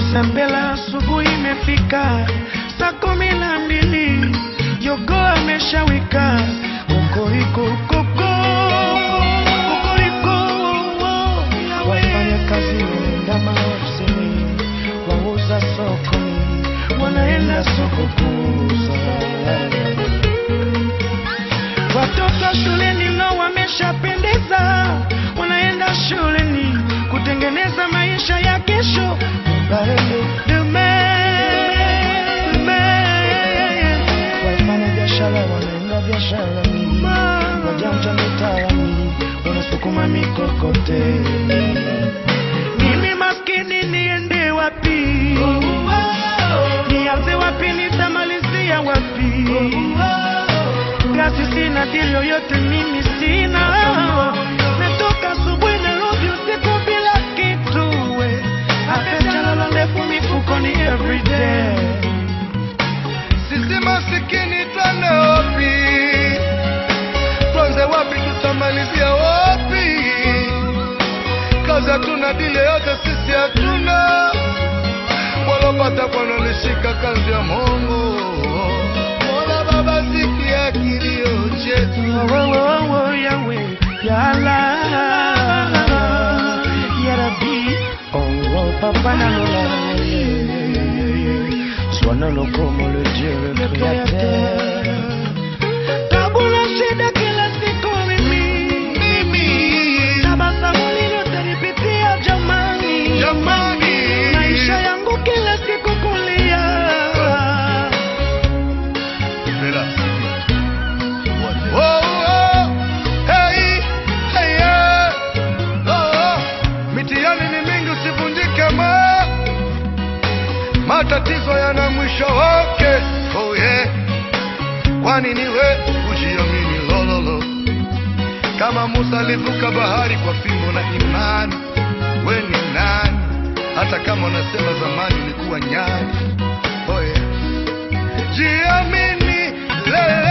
Sembela asubuhi imefika, saa kumi na mbili jogo ameshawika. Kokoriko koko kokoriko, wafanya kazi wanaenda maofisini, wauza sokoni wanaenda soko kuuza. Watoto shuleni nao wameshapendeza, wanaenda shuleni kutengeneza maisha ya kesho. Baele, demain, demain. Wafanya biashara wanaenda biasharani, wajanja mitaani wanasukuma mikokoteni. Mimi maskini niende wapi? Nianze wapi? Nitamalizia wapi? Kasi sina dili yoyote, mimi sina. Natoka asubuhi Nairobi, usiku bila kitu. we. Apechalala ndefu mifukoni everyday. Sisi masikini twende wapi? Tuanze wapi? Tutamalizia wapi? Kazi hatuna, dile yote sisi hatuna. Walopata Bwana nishika kazi ya Mungu. Mola Baba, sikia kilio chetu. Oh, oh, oh, oh, Yahweh, Ya Allah, Ya Rabbi, oh, oh, Papa Nalola, sois notre comme le Dieu le Créateur. Tabu na shida kila siku mimi, Mimi tabasamu nililotalipitia jamani, jamani, maisha yangu kila siku kulia. Bela. Oh, oh, hey, hey, yeah. Oh, oh. Mitihani ni mingi, usivunjike moyo. Matatizo yana mwisho wake. Oh, yeah. Kwani niwe ujiamini lololo, kama Musa alivuka bahari kwa fimbo na imani. We ni nani? Hata kama unasema zamani ulikuwa nyani. Oh, yeah. Jiamini leo